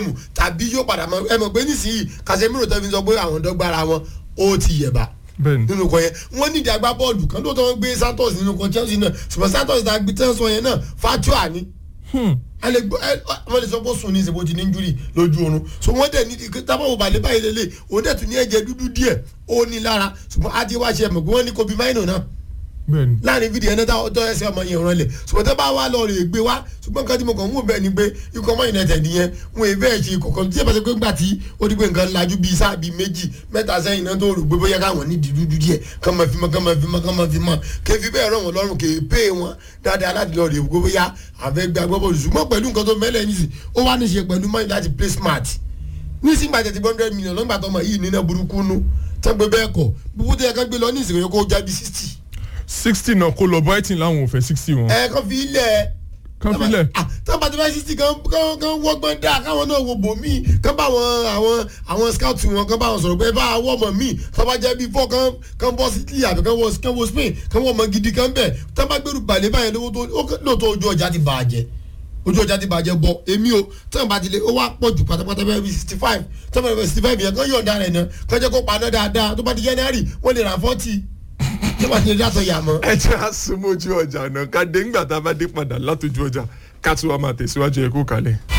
tàbí yóò padà mọ ẹ mọ̀ pé nísìnyí Casemiro tó fi sọ pé àwọn dọ́gbára wọn ó ti yẹ̀bà bẹ́ẹ̀ni nínú kan yẹn wọ́n nídìí agbá bọ́ọ̀lù kan tó tọ́ gbé Santos nínú kan Chelsea náà ṣùgbọ́n Santos ta gbé tẹ́sán yẹn náà fatua ni a lè gbọ́ ẹ wọ́n lè sọ pé ó sùn ní ìsìnkú ti ní injury lójú oorun so wọ́n dẹ̀ ní tábàwọ̀ balẹ̀ báyìí lélẹ̀ òun dẹ̀ tún ní ẹ̀jẹ̀ dúdú díẹ̀ ó ní lára ṣùgbọ́n á ti wá ṣe mọ̀ pé wọ́n ní Kobe Mino náà bẹ́ẹ̀ni láàrin fídíò ẹni táwọn ọjọ́ ẹsẹ̀ ọmọ yẹn rán lẹ̀ ṣùgbọ́n tó bá wà lọ rè gbé wá ṣùgbọ́n nǹkan tí mo kàn ń wò bẹ́ẹ̀ ni pé ikọ̀ ọmọ United yẹn wọn èyí bẹ́ẹ̀ ṣe kọ̀ọ̀kan tí ẹ bá ṣe pé ńgbà tí ó di pé nǹkan lajú bíi sáà bíi méjì mẹ́ta sẹ́yìn náà tó rò gbé bóyá káwọn ní dídúdú díẹ̀ kán máa fi mọ́ kán máa fi mọ́ kán máa fi mọ́ kí fi bẹ́ẹ̀ ràn wọ́n lọ́rùn kì í pé wọn dáadáa láti lọ rè gbé bóyá àfẹ́gbẹ́ agbábọ́ọ̀lù ṣùgbọ́n pẹ̀lú nǹkan tó mẹ́lẹ̀ nísì ó wá ní ṣe pẹ̀lú mọ́ni láti play smart nísìnyí gbàtẹ́ ti hundred million lọ́gbà tọmọ yìí nínú burúkú nú tán gbé bẹ́ẹ̀ kọ̀ búbú tó yẹ kán gbé lọ ní ìsìnkú kó jábí sixty sixty náà kó lọ Brighton láwọn ò fẹ́ sixty wọn ẹ kàn fi ilẹ̀ kán filẹ̀ tó bá ti fẹ́ sixty kan kan kan wọ́gbọ́n dá káwọn náà wo bò míì kán bá àwọn àwọn àwọn scout wọn kán bá wọn sọ̀rọ̀ pé bá àwọn ọmọ míì tó bá jẹ́ bí fọ́ kan kan bọ́ sí Italy àbí kan wọ kan wọ Spain kan wọ ọmọ gidi kan bẹ̀ tó bá gbẹrù balẹ̀ báyẹn lówó tó ó lóòótọ́ ojú ọjà ti bàjẹ́ ojú ọjà ti bàjẹ́ bọ̀ èmi o tẹ́wọ̀n bá ti lé ó wá pọ̀ jù pátápátá bẹ́ẹ̀ bí sixty five tẹ́wọ̀n bá sixty five yẹn kán yọ̀ǹda rẹ̀ náà kán jẹ́ kó paná dáadáa tó bá ti January wọ́n lè ra forty tó bá ti lè dátọ̀ yà mọ́. ẹ jẹ́ àsomójú ọjà náà ká dé ńgbà tá a bá dé padà látòjú ọjà ká tún wá máa tẹ̀síwájú ẹ kó kalẹ̀.